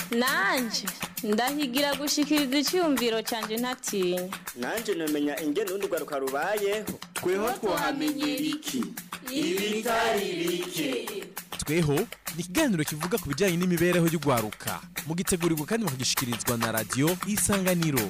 nanje ndahigira gushikiriza icyumviro cyanjye ntatinya nanje namenya ingene urundi rwaruka rubayeho tweho twahamenyera iki ibitari bike tweho ni ikiganiro kivuga ku bijyanye n'imibereho y'urwaruka mugitegurirwa kandi mukagishikirizwa na radiyo isanganiro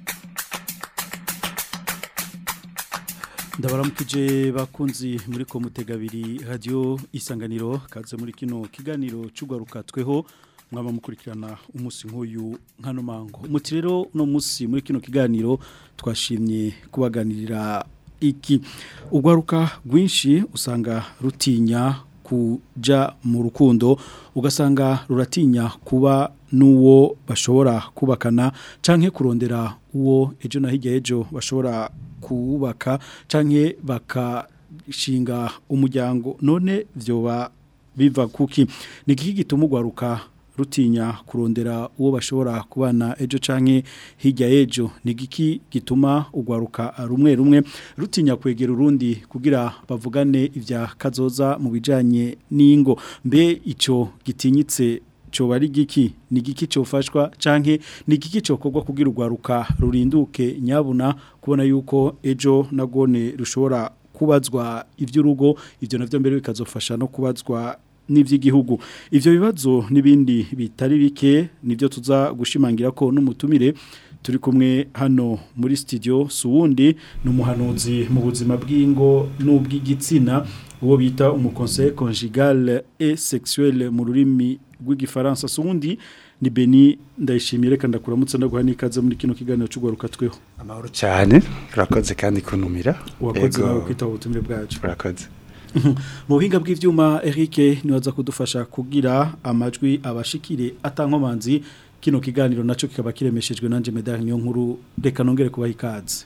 ndabaramukije bakunzi muri komutega abiri radiyo isanganiro kaze muri kino kiganiro cy'urwaruka tweho mwaba mukurikirana umunsi nk'uyu nkano mango umuti rero uno munsi muri kino kiganiro twashimye kubaganirira iki urwaruka rwinshi usanga rutinya kuja mu rukundo ugasanga ruratinya kuba n'uwo bashobora kubakana canke kurondera uwo ejo na hirya ejo bashobora kubaka canke bakashinga umuryango none vyoba biva kuki ni iki gituma urwaruka rutinya kurondera uwo bashobora kubana ejo canke hirya ejo ni giki gituma ugwaruka rumwe rumwe rutinya kwegera urundi kugira bavugane ivya kazoza mu bijanye n'ingo mbe ico gitinyitse coba ari giki ni giki cofashwa canke ni giki cokorwa kugira ugwaruka rurinduke nyabuna kubona yuko ejo nagone rushobora kubazwa ivy'urugo ivyo navyo mbere bikazofasha no kubazwa n'ivy'igihugu ivyo bibazo n'ibindi bitari bike nivyo tuza gushimangira ko n'umutumire turi kumwe hano muri studio suwundi numuhanuzi mu buzima bw'ingo n'ubw'igitsina uwo bita umuconseil conjugal et sexuel mu rurimi rw'igifaransa suwundi ni Beni ndayishimiye reka ndakuramutse ndaguha n'ikaze muri kino kiganiro cy'ugwaruka tweho amahoro cyane urakoze kandi kunumira wakoze nawe kwitaba ubutumire bwacu urakoze mu buhinga bw'ibyuma Eric niwaza kudufasha kugira amajwi abashikire atankomanzi kino kiganiro nacyo kikaba kiremeshejwe nanje medali niyo nkuru reka nongere kubaha ikaze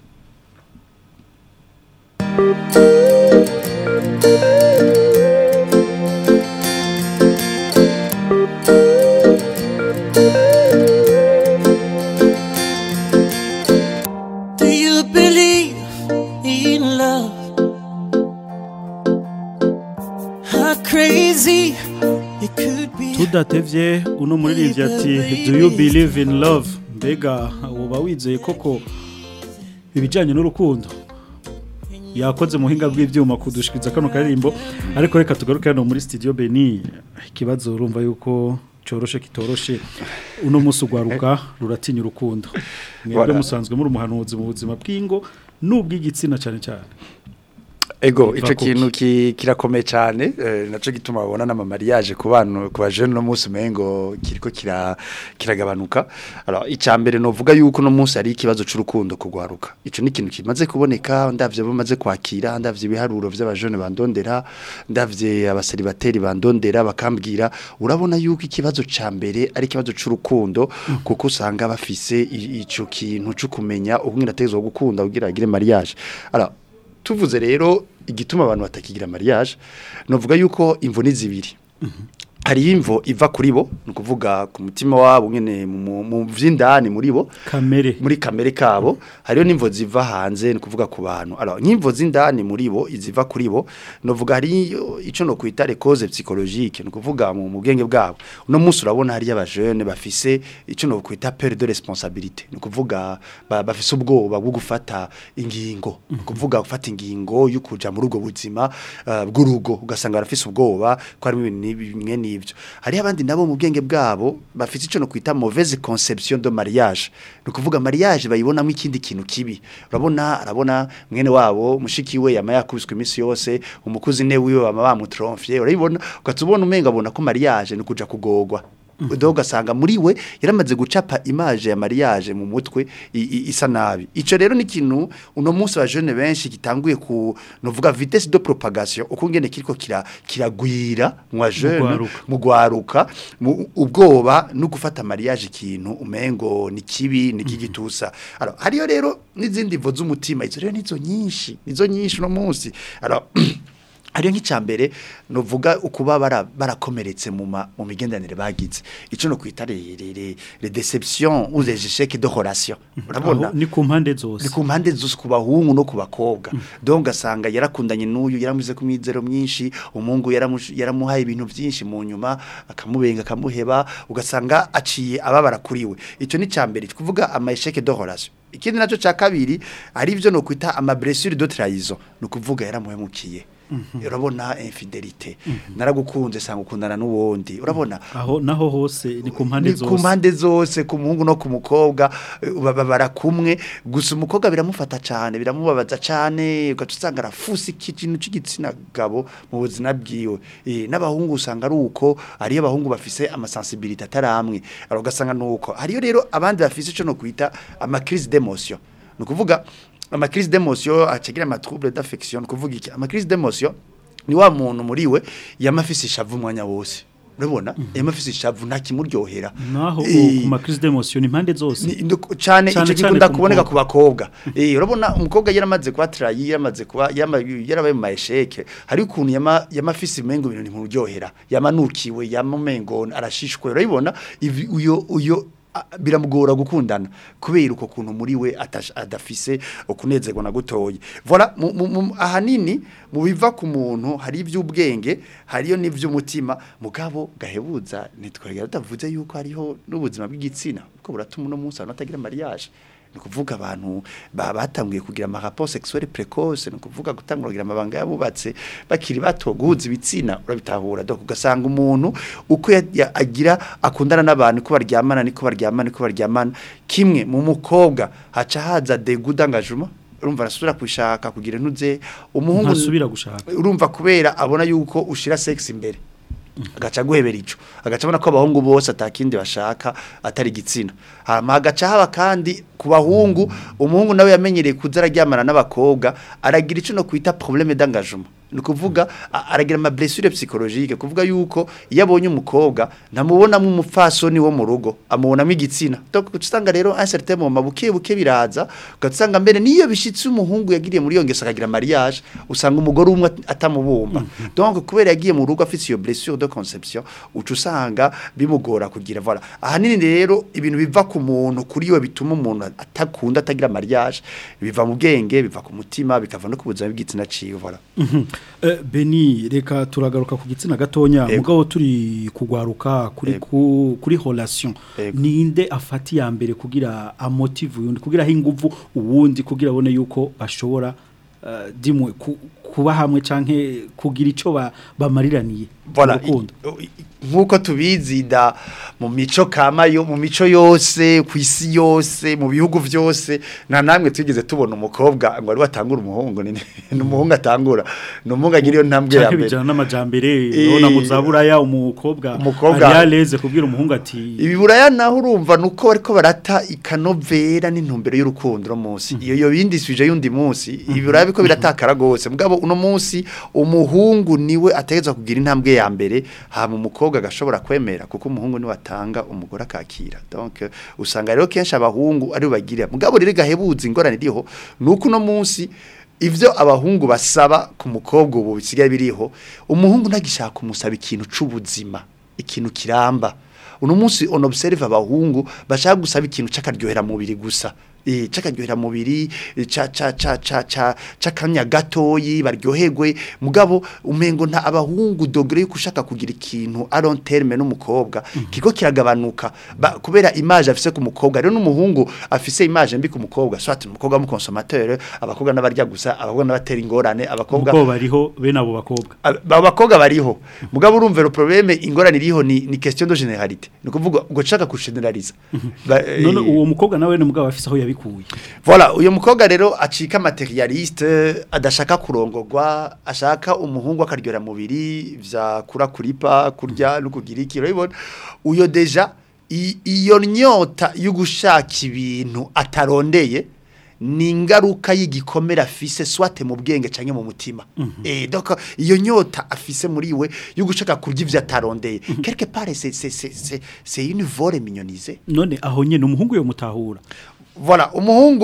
Do you believe in love? How crazy it could be. tudatevye uno muririmbyi ati do you believe in love mbega woba wizeye koko ibijyanye n'urukundo yakoze mu buhinga bw'ibyuma kudushikiriza kano karirimbo ariko reka tugaruke hano muri studio Beni ikibazo urumva yuko cyoroshe kitoroshe uno munsi ugwaruka ruratinya urukundo mwebwe Voilà. musanzwe muri umuhanuzi mu buzima bw'ingo n'ubw'igitsina cyane cyane ego Biva ico kuki? kintu ki- kirakomeye cyane eh, naco gituma babona n'ama mariage ku bantu ku bajene no munsi mengo kiriko kira kiragabanuka alors icambere novuga yuko no munsi ari ikibazo c'urukundo kugwaruka ico ni ikintu kimaze kuboneka ndavye bamaze kwakira ndavye ibiharuro vy'abajene bandondera ndavye abaseribateri bandondera bakambwira urabona yuko ikibazo ca mbere ari ikibazo c'urukundo kuko usanga bafise i- ico kintu cyo kumenya ubwira atezwe gukunda kugira agire mariage alors tuvuze rero igituma abantu batakigira mariage novuga yuko imvo ni zibiri hari imvo iva kuri bo ni ukuvuga ku mutima wabo nyene mu- mu mu vy'indani muri bo kamere muri kamere kabo hariyo n'imvo ziva hanze ni ukuvuga ku bantu alors nk'imvo z'indani muri bo iziva kuri bo novuga hari ico no kwita les causes psychologiques ni ukuvuga mu mu bwenge bwabo uno munsi urabona hari abajene bafise ico no kwita peur de responsabilité ni ukuvuga ba- bafise ubwoba bwo gufata ingingo ni ukuvuga gufata ingingo yo kuja muri ubwo buzima uh, bw'urugo ugasanga barafise ubwoba ko harimo ibintu n'ibi- bimwe n'ivyo hariho abandi nabo mu bwenge bwabo bafise ico no kwita mauvaise conception de mariage ni ukuvuga mariage bayibonamo ikindi kintu kibi urabona arabona mwene wabo mushiki we yama yakubiswe iminsi yose umukuzi ne wiwe bama bamutromfye urabibona ugatubona umenga abona ko mariage ni kuja kugogwa do ugasanga muri we yaramaze gucapa image ya mariage mu mutwe i- i- isa nabi ico rero ni ikintu uno munsi wa jeune benshi gitanguye ku novuga vitesse de propagation uko ngene kiriko kira kiragwira mu wa jeune Mugwaruka. mu gwaruka mu ubwoba no gufata mariage ikintu umengo ni kibi ni kigitusa alors hariyo rero n'izindi vo z'umutima izo rero nizo nyinshi nizo nyinshi no munsi alors ariyo nk'icambere novuga ukuba bara- barakomeretse mu ma- mu migendanire bagize ico no kwita les les les déceptions ou les échecs de relation urabona Aho ni ku mpande zose ni ku mpande zose ku bahungu no ku bakobwa donc ugasanga yarakundanye n'uyu yaramuze ku mwizero myinshi umuhungu yaramush- yaramuhaye ibintu byinshi mu nyuma akamubenga akamuheba ugasanga aciye ababara kuriwe icyo ni cyambere kuvuga ama échec de relation ikindi nacyo cya kabiri ari ibyo no kwita ama blessure de trahison no kuvuga yaramuhemukiye urabona infidelité naragukunze sanga ukundana n'uwundi urabona aho naho hose ni ku mpande ni ku zose mpande zose ku muhungu no ku mukobwa eh, baba barakumwe gusa umukobwa biramufata cyane biramubabaza cyane ugaca usanga arafusa ikintu cy'igitsina gabo mu buzima bwiwe Eh, n'abahungu usanga ari uko ariyo abahungu bafise amasensibilité ataramwe alors ugasanga nuko hariyo rero abandi bafise ico no kwita ama crise d'émotion ni ukuvuga ama crise d'émotion acagira ama trouble d'affection ni ukuvuga iki ama crise d'émotion ni wa muntu muri we yamafise ishavu umwanya wose urabona yamafise ishavu nta kimuryohera naho Eh, ku ma crise d'émotion ni impande zose ni- ndo- cane Cane ico cane gikunda ku kuboneka mukobwa. ku bakobwa eh urabona umukobwa yaramaze kuba trahi yaramaze kuba yama- yarabaye mu maesheke hari ukuntu yama yamafise imengo ibintu ntimuryohera yamanukiwe yamamengo arashishwe urabibona ivi- uyo uyo a- biramugora gukundana kubera uko kuntu muri we atash- adafise ukunezerwa na gutoye voilà mu- mu- mu- ahanini mu biva ku muntu hari iby'ubwenge hariyo n'ivy'umutima mugabo gahebuza nitwegera tutavuze yuko hariho n'ubuzima bw'igitsina kuko buratuma uno munsi abantu batagira mariage ni kuvuga abantu ba- batanguye kugira ama rapport sexuel précoce ni kuvuga gutangura kugira amabanga yabubatse bakiri bato guhuza ibitsina urabitahura donc ugasanga umuntu uko ya- ya- agira akundana n'abantu ko baryamana niko baryamana niko baryamana kimwe mu mukobwa haca haza dégoût d'engagement urumva arasubira kwishaka kugira ntuze umuhungu ntasubira gushaka urumva kubera abona yuko ushira sex imbere agaca guhebera ico agaca abona ko abahungu bose atakindi bashaka atari igitsina hama agaca haba kandi ku bahungu umuhungu nawe yamenyereye kuza araryamana n'abakobwa aragira ico no kwita problème d'engagement ni kuvuga a- aragira ama blessure psychologique kuvuga yuko iyo abonye umukobwa ntamubonamo umupfasoni wo mu rugo amubonamo igitsina donc usanga rero un certain moment buke buke biraza ugasanga mbere niyo bishitse umuhungu yagiriye muri iyo ngeso akagira mariage usanga umugore umwe at- atamubumba donc kubera yagiye mu rugo afite iyo blessure de conception uca usanga bimugora kugira voilà ahanini rero ibintu biva ku muntu kuri we bituma umuntu atakunda atagira mariage biva mu bwenge biva ku mutima bikava no ku buzima bw'igitsina ciwe voilà Eh, Beni reka turagaruka ku gitsina gatonya Ego. mugabo turi kugwaruka kuri Ego. ku, kuri relation Ego. ninde afati ya mbere kugira amotive undi kugira aho inguvu uwundi kugira abone yuko bashobora uh, dimwe ku, kuba hamwe canke kugira ico ba, bamariraniye Voilà, mu rukundo. i- i- nk'uko tubizi da mu mico kama yo mu mico yose ku isi yose mu bihugu byose nta namwe twigeze tubona umukobwa ngo ari watangura umuhungu ni ni umuhungu atangura ni umuhungu agira iyo ntambwe ya canke mbere bijana n'amajambere Eh, urabona mu zaburaya umukobwa umukobwa- ari aleze kubwira umuhungu ati ibiburaya naho urumva nuko bariko barata ikanovera n'intumbero y'urukundo no munsi iyo yo bindi suje yundi munsi ibiburaya biko biratakara gose mugabo uno munsi umuhungu niwe ategezwa kugira intambwe ya mbere hama umukobwa agashobora kwemera kuko umuhungu niwe atanga umugore akakira donc euh, usanga rero kenshi abahungu ari bagira mugabo rero gahebuza ingorane iriho nuko uno munsi ivyo abahungu basaba ku mukobwa ubu bisigaye biriho umuhungu ntagishaka umusaba ikintu c'ubuzima ikintu kiramba uno munsi on observe abahungu bashaka gusaba ikintu c'akaryohera mubiri gusa eh c'akaryohera mubiri eh, ca ca ca ca ca c'akanya gatoyi baryoherwe mugabo umengo nta abahungu dogre yo kushaka kugira ikintu a long terme n'umukobwa kiko kiragabanuka ba, kubera image afise ku mukobwa rero n'umuhungu afise image mbi ku mukobwa soit umukobwa mu consommateur abakobwa n'abarya gusa abakobwa n'abatera ingorane abakobwa umukobwa bariho bene abo bakobwa Ab- abo bakobwa bariho mugabo urumva le problème ingorane iriho ni ni question de généralité ni kuvuga ngo chaka kugeneraliza Ba- eh, none uwo mukobwa nawe ni mugabo afise aho yabikuye Voilà, uyo mukobwa rero acika materialiste adashaka kurongorwa, ashaka umuhungu akaryohera mubiri vya kura kuripa, kurya no kugira iki urabibona. Uyo deja i- iyo nyota yo gushaka ibintu atarondeye ni ingaruka y'igikomere afise swate mu bwenge canke mu mutima eh donc iyo nyota afise muri we yo gushaka kurya ivyo atarondeye quelque part c'est c'est c'est c'est- c'est une vole mignonisée none aho nyene umuhungu yo mutahura Voilà, umuhungu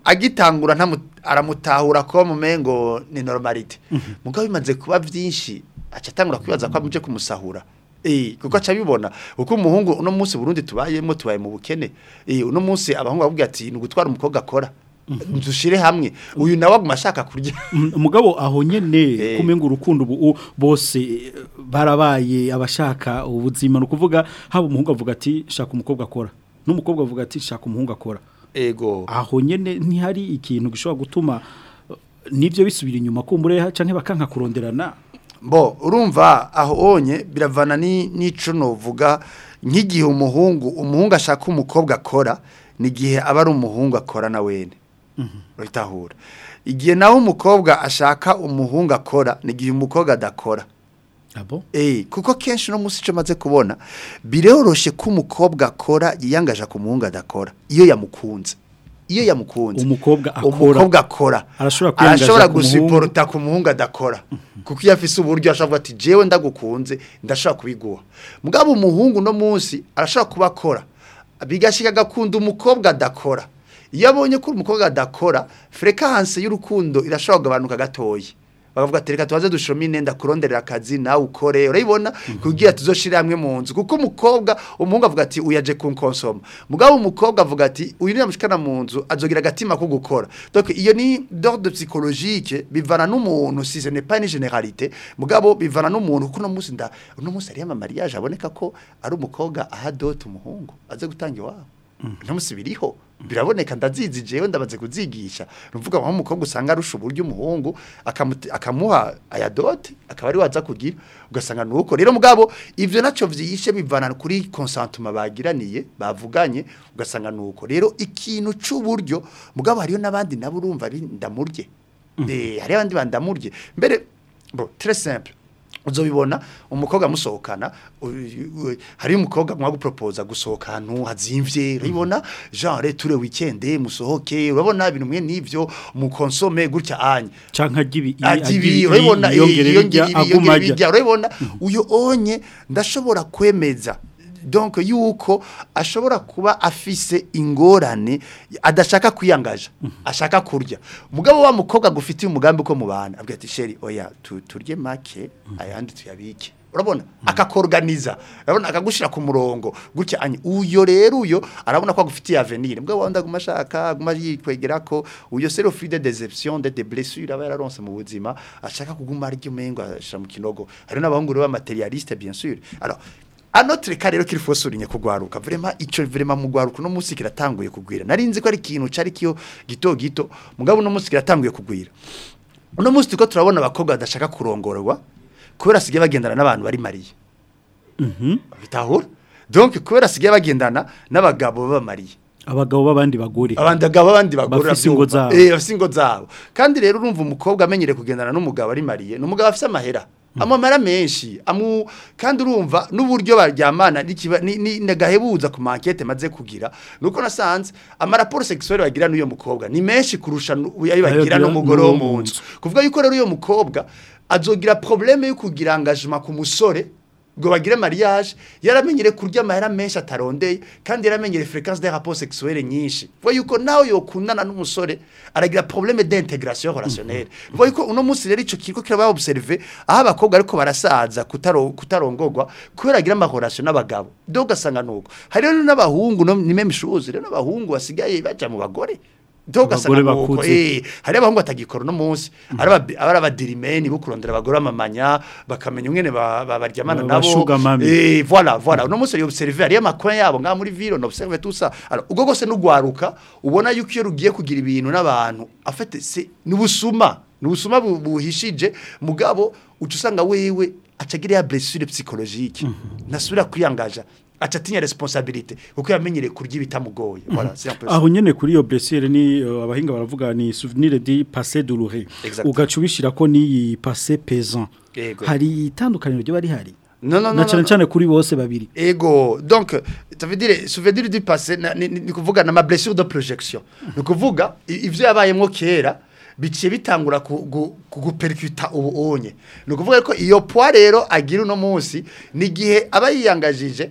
agitangura ntamu- aramutahura ko mu mengo ni normalite mugabo bimaze kuba byinshi aca atangura kwibaza ko amuje kumusahura Eh, kuko aca bibona uko umuhungu uno munsi Burundi tubayemo tubaye mu bukene eh uno munsi abahungu bavuga ati ni gutwara umukobwa akora dushire hamwe uyu nawe aguma ashaka kurya Mm, umugabo aho nyene Eh. kumenga urukundo ubu bose eh, barabaye abashaka ubuzima no kuvuga haba umuhungu avuga ati shaka umukobwa akora n'umukobwa avuga ati shaka umuhungu akora ego aho nyene ntihari ikintu gishobora gutuma eh, nivyo bisubira inyuma kumbure canke bakanka kuronderana Bo urumva aho onye biravana ni nico novuga nk'igihe umuhungu umuhungu ashaka umukobwa akora ni gihe aba ari umuhungu akora na wene urahitahura igihe naho umukobwa ashaka umuhungu akora ni gihe umukobwa adakora abo Eh, kuko kenshi no musi ico maze kubona biroroshe ko umukobwa akora yiyangaje ku muhungu adakora iyo yamukunze iyo yamukunze Umukobwa akora. umukobwa akora Arashobora kwiyangaza arashobora ku muhungu. gusiporota ku muhungu adakora kuko iyo afise uburyo ashobora kuvuga ati jewe ndagukunze ndashobora kubiguha mugabo umuhungu no munsi arashobora kuba akora bigashika agakunda umukobwa adakora iyo abonye ko umukobwa adakora frekance y'urukundo irashobora kugabanuka gatoya bakavuga ati reka tubaze dushome inenda kuronderera akazi nawe ukore urayibona kugira tuzoshire hamwe mu nzu kuko umukobwa umuhungu avuga ati uyaje kunkonsoma mugabo umukobwa avuga ati uyu niyamushikana mu nzu azogira agatima ko gukora donc iyo ni d'ordre psychologique bivana n'umuntu si ce n'est pas une généralité mugabo bivana n'umuntu kuko no munsi nda no munsi ari ama mariage aboneka ko ari umukobwa aha dot umuhungu aze gutanga iwabo no munsi biriho biraboneka ndazizi jewe ndabaze kuzigisha nuvuga ngo umukobwa usanga arusha uburyo umuhungu akamuti- akamuha aya dot akaba ari waza kugira ugasanga nuko rero mugabo ivyo naco vyishe bivana kuri consentement bagiraniye bavuganye ugasanga nuko rero ikintu c'uburyo mugabo hariyo nabandi nabo urumva ari ndamurye eh hari abandi bandamurye mbere bon très simple uzobibona umukobwa musohokana u- u- hari umukobwa mwa gupropoza gusohoka ahantu hazimvye urabibona genre ture weekend musohoke urabona ibintu mwe nivyo mukonsome gutya anye canka gibi agibi urabibona yongere yongera birya aguma ajya bijya urabibona uyo onye ndashobora kwemeza donc yuko ashobora kuba afise ingorane adashaka kwiyangaja ashaka kurya mugabo wa mukobwa gufitiye umugambi ko mubana abwira ati sheri oya tu- turye make ayandi tuyabike urabona akakorganiza urabona akagushira ku murongo gutya anye uyo rero uyo arabona ko agufitiye avenir mugabo wanda aguma ashaka aguma yikwegera ko uyo c'est le fruit de déception de des blessures aba yararonse mu buzima ashaka kuguma arya umengo ashira mu kinogo hari n'abahungu rero b'amaterialiste bien sûr alors à notre cas rero qu'il faut souligner kugwaruka vraiment ico vraiment mu gwaruka no musi kiratanguye kugwira narinzi ko ari ikintu cari kiyo gito gito mugabo no musi kiratanguye kugwira uno musi tuko turabona abakobwa badashaka kurongorwa kubera asigaye bagendana n'abantu bari mariye bitahura donc kubera asigaye bagendana n'abagabo b'abamariye abagabo b'abandi bagore abandi bagabo abandi bagore Bafise ingo zabo. eh bafise ingo zabo kandi rero urumva umukobwa amenyere kugendana n'umugabo ari mariye n'umugabo afise amahera amamara menshi amu kandi urumva n'uburyo baryamana n'ikiba- ni ni- nagahebuza ku mankete maze kugira nuko nasanze amaraporo sexuel bagira n'uyo mukobwa ni menshi kurusha nu- ayo bagira Ayo n'umugore wo n'uwo mu nzu kuvuga yuko rero uyo mukobwa azogira probleme yo kugira engagement ku musore ngo bagire mariage yaramenyere kurya amahera menshi atarondeye kandi yaramenyere fréquence des rapports sexuels nyinshi vuga yuko nawe yokundana n'umusore aragira problème d'intégration relationnelle vuga yuko uno munsi rero ico kiriko kiraba observer aho abakobwa ariko barasaza kutaro kutarongorwa kubera agira amahorasyo n'abagabo donc ugasanga nuko hari rero n'abahungu no ni même chose rero n'abahungu basigaye baja mu bagore donc ugasanga Abagore nuko bakuze. eh hari abahungu batagikora no munsi ari aba- ari abadirimeni bo kurondera abagore amamanya bakamenya umwene ba- ba- baryamana Ba- nabo bashuga mami. eh voilà voilà uno munsi ari observer ari amakuru yabo nga muri ville on observe tout ça alors ubwo gose n'ugwaruka ubona yuko iyo rugiye kugira ibintu n'abantu afite c'est n'ubusuma n'ubusuma bu- buhishije mugabo uca usanga wewe acagira ya blessure psychologique nasubira kwiyangaja aca atinya responsabilité kuko yamenyereye kurya ibitamugoye voilà c'est un peu ça. aho nyene kuri iyo blessure ni uh, abahinga baravuga ni souvenir du passé douloureux Exact. ugaca ubishira ko ni passé pesant Yego. hari itandukaniro ryo bari hari non non non, na non, cyane non. cyane kuri bose babiri Ego, donc, ça veut dire, souvenir du passé, na- ni ni kuvuga na ma blessure de projection. Ni kuvuga, i- ivyo yabayemwo kera, biciye bitangura ku- gu- kuguperikuta ubu onye. Ni kuvuga ko iyo poids rero agira uno munsi, ni gihe aba yiyangajije,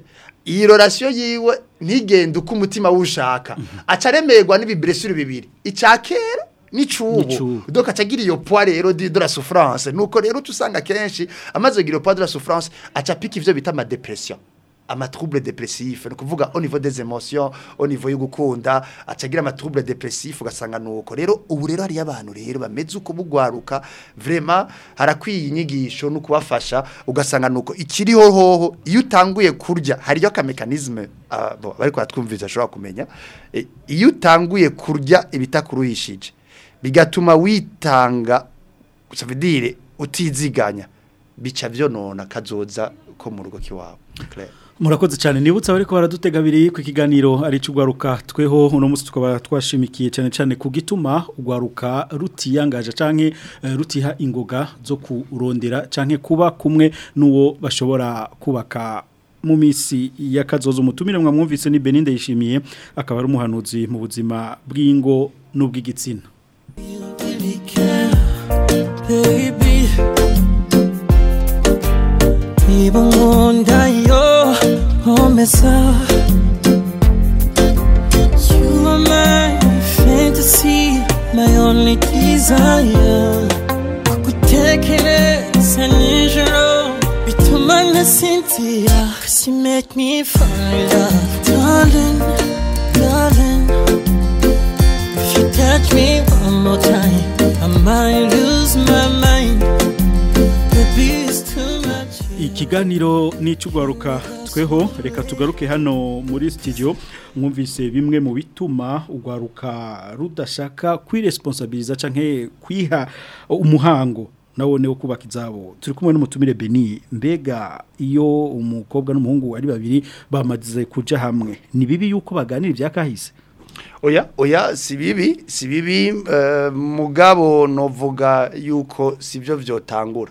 iyi relation yiwe ntigende uko umutima wushaka aca aremerwa n'ibiblessure bibiri icya kera N'icubu. n'icubu donc acagira iyo poids rero de, de la souffrance nuko rero tusanga kenshi amaze kugira iyo poids de la souffrance aca pika ivyo bita ama depression ama trouble dépressif ni kuvuga au niveau des émotions au niveau yo gukunda acagira ama trouble dépressif ugasanga nuko rero ubu rero hari abantu rero bameze uko bugwaruka vraiment harakwiye inyigisho no kubafasha ugasanga nuko ikiriho hoho iyo utanguye kurya hariyo ka mécanisme uh, bon bari kwatwumviza ashobora kumenya e, iyo utanguye kurya ibitakuruhishije bigatuma witanga ça veut dire utiziganya bica vyonona kazoza ko mu rugo kiwawe clair murakoze cyane nibutsa bari ko baradutega abiri ku kiganiro ari cy'ugwaruka tweho uno munsi tukaba twashimikiye cyane cyane ku gituma ugwaruka rutiyangaje canke eh, rutiha ingoga zo kurondera canke kuba kumwe n'uwo bashobora kubaka mu misi y'akazozo umutumire mwamwumvise ni Beninde yishimiye akaba ari umuhanuzi mu buzima bw'ingo n'ubw'igitsina really care, baby. Even wonder your homicide. You are my fantasy, my only desire. Kukutekereza nijoro bituma nasinzira. 'Cause you make me fall in love, darling, darling. If you touch me one more time, I might lose my mind. Baby, it's too much. ikiganiro n'icugwaruka tweho reka tugaruke hano muri studio mwumvise bimwe mu bituma ugwaruka rudashaka kwiresponsabiliza canke kwiha umuhango nawone wo kubaka izabo turi kumwe n'umutumire Beni mbega iyo umukobwa n'umuhungu ari babiri bamaze kuja hamwe ni bibi yuko baganira ivyakahise oya oya si bibi si bibi eh, mugabo novuga yuko sivyo vyotangura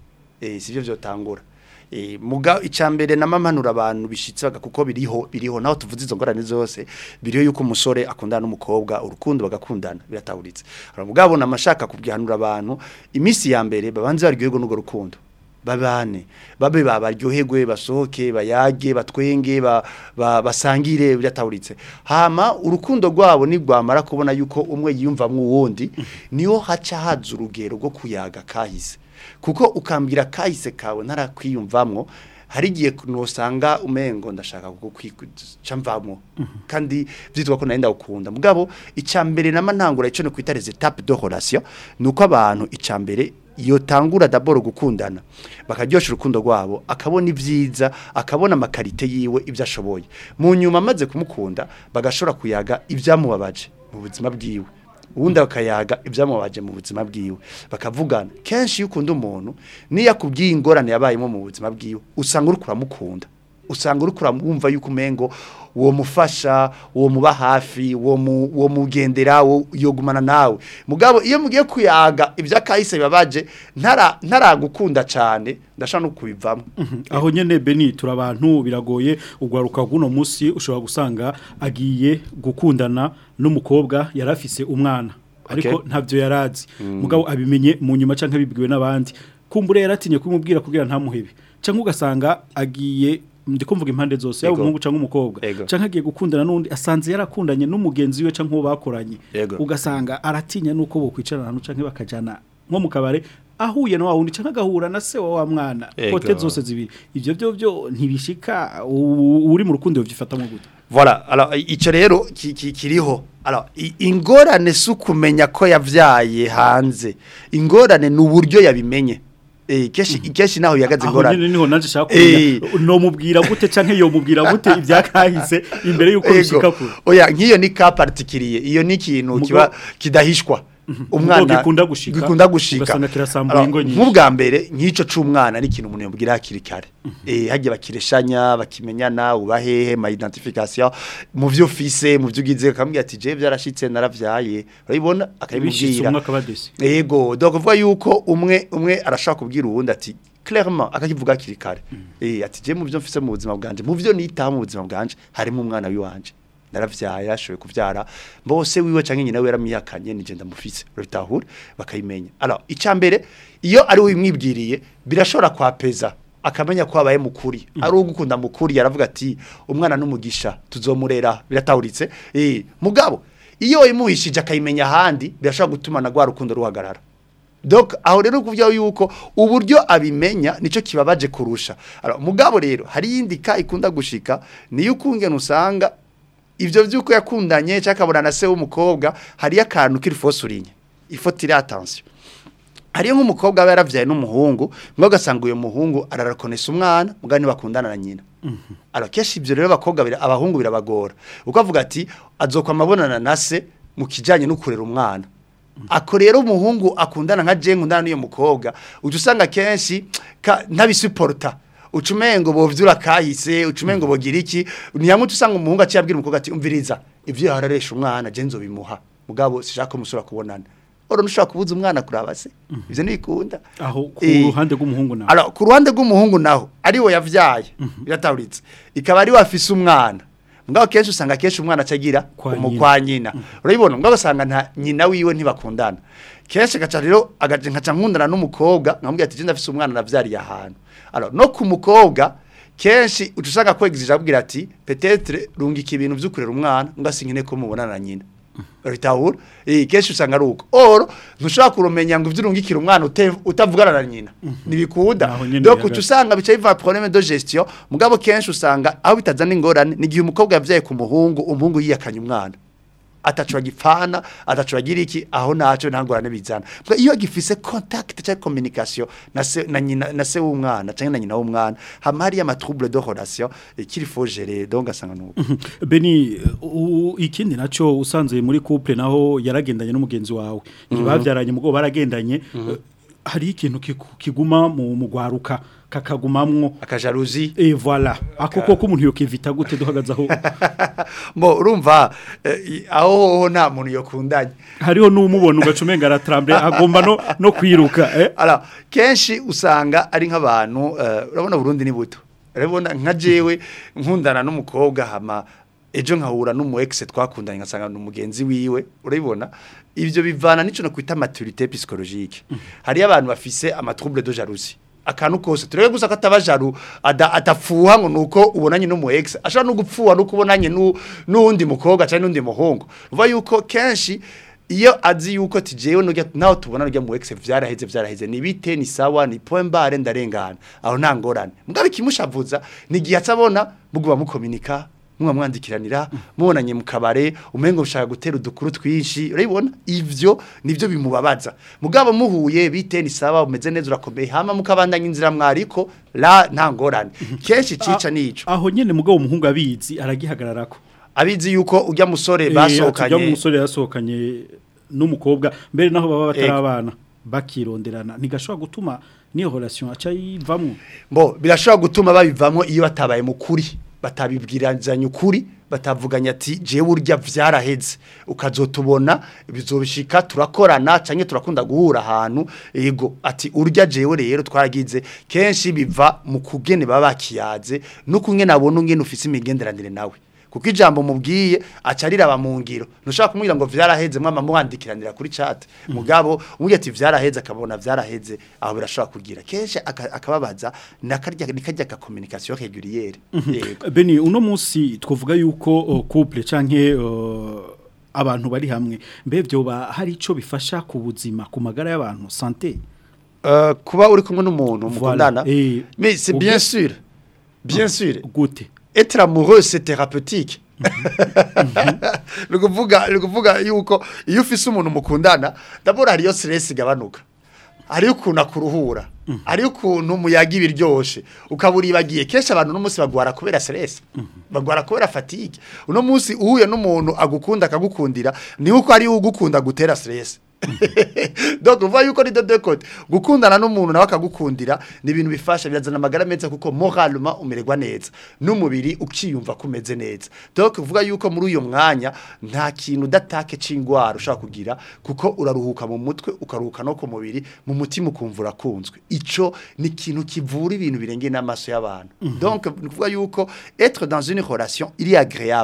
eh sivyo vyotangura eh muga icambere namamanura abantu bishitse baga kuko biriho biriho naho tuvuze izo ngorane zose biriho yuko umusore akundana n'umukobwa urukundo bagakundana birataburitse ara mugabo namashaka kubwihanura abantu imisi ya mbere babanze baryoherwa n'ugo rukundo babane babe babaryoherwe basohoke bayage batwenge ba, ba, basangire byataburitse hama urukundo rwabo nigwamara kubona yuko umwe yiyumvamwe uwundi niho haca haza urugero rwo kuyaga kahise kuko ukambwira kahise kawe ntarakwiyumvamwo hari igihe nusanga umengo ndashaka kukwica mvamwo kandi byitwa ko nenda ukunda mugabo icambere namantangura ico no kwita les étapes de relation nuko abantu icambere iyo tangura daboro gukundana bakaryosha urukundo rwabo akabona ibyiza akabona amakarite yiwe ibyo ashoboye mu nyuma amaze kumukunda bagashobora kuyaga ibyamubabaje mu buzima bwiwe ubundi bakayaga ibyamubabaje mu buzima bwiwe bakavugana kenshi iyo ukunda umuntu niyo akubwiye ingorane yabayemo mu buzima bwiwe usanga uri kuramukunda usanga uri kuramwumva yuko umengo uwo mufasha uwo muba hafi uwo mu- uwo mugendera uwo yogumana nawe mugabo iyo mugiye kuyaga iby'akahise bibabaje ntara ntaragukunda cyane ndashaka no kubivamo aho nyene Beni turabantu biragoye ugwaruka guno musi ushobora gusanga agiye gukundana n'umukobwa yarafise umwana ariko Okay. ntavyo yarazi mugabo abimenye mu nyuma canke bibwiwe n'abandi kumbure yaratinye kumubwira kugira ntamuhebe canke ugasanga agiye ndi kumvuga impande zose yaba Ego. umuhungu canke umukobwa Ego. canke agiye gukundana n'undi asanze yarakundanye n'umugenzi we canke uwo bakoranye Ego. ugasanga aratinya nuko bokwicarana ahantu canke bakajana nko mu kabare ahuye na wa wundi canke agahura na se wa wa mwana Ego. kote zose zibiri ivyo byo byo ntibishika u- uri mu rukundo byifatamo gute Voilà, alors ico rero ki- ki- kiriho. Alors i- ingorane sukumenya ko yavyaye hanze. Ingorane nuburyo yabimenye. Eh keshi keshi naho yagaze aho nyene ingorane. niho nanje shaka Eh. kumenya no mubwira gute canke yo mubwira gute ivyakahise imbere yuko bishika kure Oya nkiyo ni ka particulier. Iyo ni ikintu Mugo- kiba kidahishwa. Mugo gikunda gushika, gikunda gushika ugasanga kirasambuye Alors, ingo nyinshi. nk'ubwa mbere nk'ico c'umwana ni ikintu umuntu yobwira hakiri kare eh hagiye bakireshanya bakimenyana ubahehe ma identification mu vyo ufise mu vyo ugize akambwira ati je vyarashitse naravyaye urabibona bishitse akabimubwira umwe akabadesi Ego, donc vuga yuko umwe umwe arashaka kubwira uwundi ati clairement akakivuga hakiri kare. Eh ati je mu byo mfise mu buzima bwanje, mu byo nitaho mu buzima bwanje harimo umwana wiwanje. Naravyaye ashoboye kuvyara, bose wiwe canke nyina we yaramiyakanye nije ndamufise. Urabitahura bakayimenya. Alors icambere iyo ari we imwibwiriye birashobora kwapeza akamenya ko abaye mukuri ari ugukunda mukuri yaravuga ati umwana n'umugisha tuzomurera biratahuritse eh mugabo iyo imuhishije akayimenya ahandi birashobora gutuma na rwa rukundo ruhagarara Donc aho rero kuvyo yuko uburyo abimenya nico kibabaje kurusha. Alors mugabo rero hari yindi ka ikunda gushika niyo ukungena usanga ivyo vyuko yakundanye cyakabona na se w'umukobwa hari akantu kiri fosurinye. Ifotire attention. Hariyo nk'umukobwa aba yaravyaye n'umuhungu, mwe ugasanga uyo muhungu ararakonesa umwana, mugani bakundana na nyina. Alors keshi ivyo rero abakobwa bira abahungu birabagora. Uko avuga ati azokwamabonana na se mu kijanye no kurera umwana. ako rero umuhungu akundana nka je nkundana n'uyo mukobwa uje usanga kenshi ka- ntabisuporta ucumengo bovyura kahise ucumengo bogira iki niyamwe usanga umuhungu aciye abwira umukobwa ati umviriza ivyo yararesha umwana je nzobimuha mugabo sishaka musura kubonana oro nushaka kubuza umwana kuraba se ivyo nibikunda aho ku Eh, ruhande rw'umuhungu nawe Alors ku ruhande rw'umuhungu naho ari we yavyaye birataburitse ikaba ari we afise umwana mugabo kenshi usanga kenshi umwana acagira Kwa umu nyina. kwa nyina urabibona mugabo usanga nta nyina wiwe ntibakundana kenshi gaca rero agaje nkaca nkundana n'umukobwa nkamubwira ati je ndafise umwana navyariye ahantu alors no ku mukobwa kenshi uca usanga kwegizije abwira ati peut-être rungika ibintu vy'ukurera umwana ngasinkine ko mubonana na nyina bitahura eh kenshi usanga ari uko oro ntushobora kurumenya ngo ivyurungikira umwana ute- utavugana na nyina nibikunda Naho nyene donc bihagaze. uca usanga bica biva problème de gestion mugabo kenshi usanga aho bitazana ingorane ni igihe umukobwa yavyaye ku muhungu umuhungu yiyakanye umwana atacu agipfana atacu agira iki aho naco ntangorane bizana Mbwa iyo gifise contact cyangwa communication na se na nyina na se w'umwana cyangwa na nyina w'umwana hama hari ama trouble de relation eh, qu'il faut gérer donc asanga nuko Beni u- ikindi naco usanze muri couple naho yaragendanye n'umugenzi wawe ntibavyaranye mugo baragendanye eh, hari ikintu kiku- kiguma mu mugwaruka kakagumamwo akajalousie et voilà ako koko umuntu yokivita gute duhagaze aho mo urumva eh, i- aho hoho nta muntu yokundanye hariho n'umubona ugacumenga aratremble agomba no no kwiruka eh Alors, kenshi usanga ari nk'abantu eh, urabona Burundi ni buto. Urabona nka jewe nkundana n'umukobwa hama ejo nkahura n'umu ex twakundanye ngasanga n'umugenzi wiwe urabibona ivyo bivana nico no kwita maturité psychologique. Hari abantu bafise ama trouble de jalousie. akantu kose turebe gusa ko ataba jaru ada atafuha ngo nuko ubonanye n'umu ex ashobora no gupfuha no kubonanye nu- n'uwundi mukobwa cyangwa n'undi muhungu uva yuko kenshi iyo azi yuko tijewe nujya naho tubona rujya mu ex vyaraheze vyaraheze ni bite ni sawa ni point barre ndarengana aho nta ngorane mugabe kimushavuza ni gihe atabona muguba mukominika mwa mwandikiranira mubonanye mu kabare umengo ushaka gutera udukuru twinshi urabibona ivyo nivyo bimubabaza mugabo muhuye bite ni sawa umeze neza urakomeye hama mukabandanya inzira mwariko la nta ngorane kenshi cica nico aho nyene mugabo umuhungu abizi aragihagararako abizi yuko ujya musore Eh, ati ujya mu basohokanye musore yasohokanye n'umukobwa mbere naho baba batarabana bakironderana ntigashobora gutuma niyo relation aca yivamwo Bo birashobora gutuma babivamo iyo batabaye mukuri batabibwirazanya ukuri batavuganya ati jewe urya vyaraheze ukazotubona bizobishika turakorana canke turakunda guhura ahantu ego ati urya jewe rero twaragize kenshi biva mu kugene baba bakiyaze no kungene abona ungene ufise imigenderanire nawe kuko ijambo mubwiye acarira abamungiro ntushaka kumubwira ngo vyaraheze mwama muhandikiranira kuri chat mugabo umubwiye ati vyaraheze akabona vyaraheze aho birashobora kugira kenshi aka- akababaza nakarya nikarya ka communication régulière yego Beni uno munsi twavuga yuko uh, couple canke uh, abantu bari hamwe mbe vyoba hari ico bifasha ku buzima ku magara y'abantu santé Euh, kuba uri kumwe n'umuntu mukundana Eh, mais c'est ubwe- bien sûr bien sûr gute être amoureux c'est thérapeutique nukuvuga nukuvuga yuko iyo ufise umuntu mukundana d'abord hariyo stress igabanuka hariyo ukuntu akuruhura hariyo ukuntu umuyaga ibiryoshe ukabura ibagiye kenshi abantu uno munsi bagwara kubera stress bagwara kubera fatigue uno munsi uhuye n'umuntu agukunda akagukundira ni uko ari ugukunda gutera stress donc uva yuko ni de deux côtés gukundana n'umuntu nawe akagukundira ni ibintu bifasha birazana amagara meza kuko moralement umererwa neza n'umubiri ukiyumva kumeze neza donc uvuga yuko muri uyo mwanya nta kintu datake c'ingwara ushaka kugira kuko uraruhuka mu mutwe ukaruhuka no ku mubiri mu mutima ukumva urakunzwe ico ni ikintu kivura ibintu birengeye n'amaso y'abantu donc ni ukuvuga yuko être dans une relation iri agréable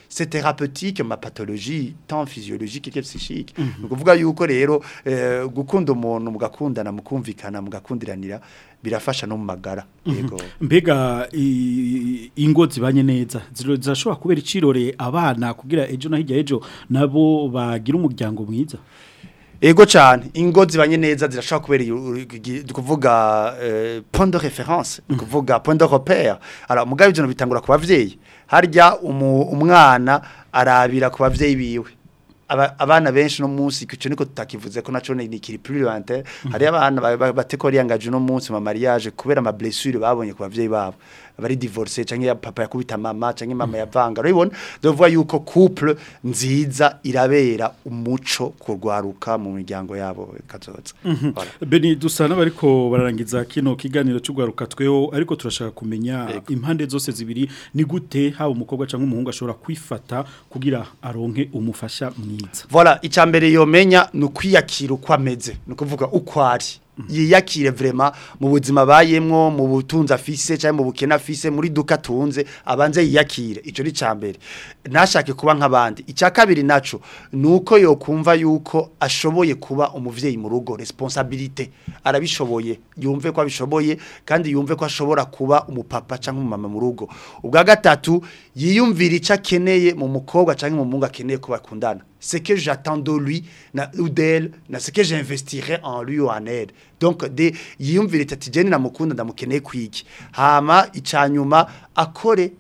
c'est thérapeutique ma pathologie tant physiologique que psychique ni ukuvuga yuko rero eh, gukunda umuntu mugakundana mukumvikana mugakundiranira birafasha no mu magara yego mbega i- ingo zibanye neza ziro- zirashobora kubera icirore abana kugira ejo na hirya ejo nabo bagira umuryango mwiza Ego cyane ingo zibanye neza zirashobora kubera iyo- igi- kuvuga eh, point de référence kuvuga point de repère alors mugabe ibyo bitangura ku bavyeyi harya umu- umwana arabira ku bavyeyi biwe Aba- abana benshi no munsi kico niko tutakivuze ko naco ni kiri plus lointain hari abana ba- ba- bateko riyangaje no munsi mu mariage kubera ama blessure babonye ku bavyeyi babo bari divorcé canke ya papa yakubita mama canke mama yavanga urabibona dovuga yuko couple nziza irabera umuco kurwaruka mu miryango yabo kazoza Voilà. Beni dusa n'abariko bararangiza kino kiganiro cy'ugwaruka tweho ariko turashaka kumenya impande zose zibiri ni gute haba umukobwa cyangwa umuhungu ashobora kwifata kugira aronke umufasha mwiza Voilà, icambere yomenya ni ukwiyakira uko ameze, ni ukuvuga uko ari. Yiyakire vraiment mu buzima bayemwo, mu butunzi afise cyangwa mu bukene afise, muri duka tunze, abanze yiyakire. Ico ni cambere. Ntashake kuba nk'abandi. Icya kabiri naco nuko yokumva yuko ashoboye kuba umuvyeyi mu rugo, responsabilité. Arabishoboye, yumve ko abishoboye kandi yumve ko ashobora kuba umupapa cyangwa umumama mu rugo. Ubwa gatatu yiyumvira ico akeneye mu mukobwa cyangwa mu muhungu akeneye ko bakundana. ce que j'attends de lui na, ou d'elle, na ce que j'investirai en lui ou en elle. Donc, de, yiyumvire ati jeni namukunda ndamukeneye kwiki. Hama icanyuma akore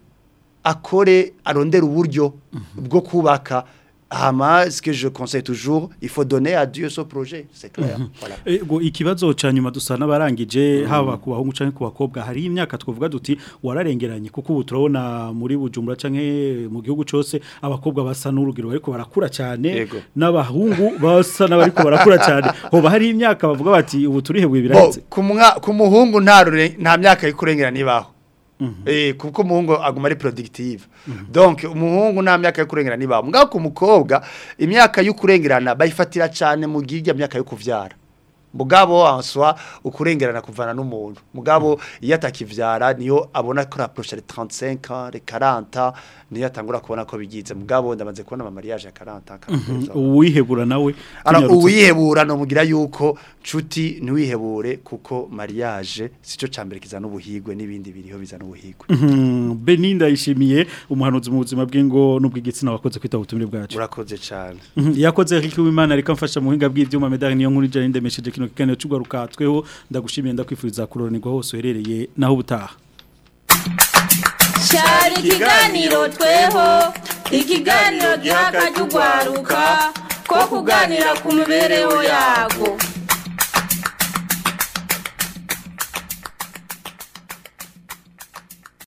akore arondera uburyo bwo kubaka hama ce que je conseille toujours il faut donner à Dieu ce projet c'est clair voilà Ego ikibazo ca nyuma dusa n'abarangije haba ku bahungu canke ku bakobwa hari imyaka twovuga duti wararengeranye kuko ubu turabona muri Bujumbura canke mu gihugu cose abakobwa basa n'urugero ariko barakura cyane Yego. n'abahungu basa n'abariko barakura cyane hoba hari imyaka bavuga bati ubu turihebuye Bo, biraheze ku mwa- ku muhungu nta rure- nta myaka yikurengera nibaho Eh kuko umuhungu aguma ari productive. Donc umuhungu nta myaka yo kurengera nibaho. Mugabo ku mukobwa imyaka yo kurengerana bayifatira cyane mu girya myaka yo kuvyara. Mugabo answa ukurengerana kuvana n'umuntu. Mugabo iyo atakivyara niyo abona ko rapproche les 35 ans, les 40 ans, niyo atangura kubona ko bigize. Mugabo ndamaze kubona ama mariage ya 40 ans. 42 ans. uwihebura nawe Ara tunyarutse. uwihebura no mugira yuko nshuti ntiwihebure kuko mariage sico cambere kizana ubuhigwe n'ibindi biriho bizana ubuhigwe. Mhm, Beninda yishimiye umuhanuzi mu buzima bw'ingo n'ubw'igitsina wakoze kwita ubutumire bwacu Murakoze cyane. Mhm, yakoze Eric Wimana ariko mfasha mu buhinga bw'ivyuma medali niyo nkuru jane ndemesheje kino kiganiro cy'ugwaruka tweho ndagushimiye ndakwifuriza kuroranirwa hose uherereye naho ubutaha cyari ikiganiro tweho ikiganiro giha akajya ugwaruka ko kuganira ku mibereho yago